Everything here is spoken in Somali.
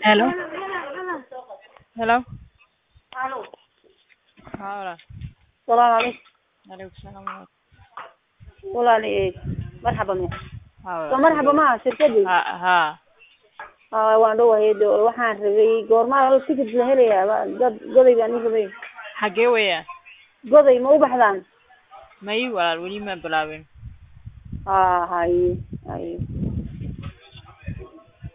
Hello. Hello. Alo. Haa walaal. Salaamu calaykum. Waalaikum salaam walaal. Walaal ee marxaba me. Haa Soo walaal. marxaba ma shirkadii. Ha haa. Aa waan dhawahay do waxaan rabay goorma la ticket la helayaa Ba- dad goday baan ii rabay. Xagee weeyaan? Goday ma u baxdaan? May walaal weli ma bilaabin. Aa haye haye.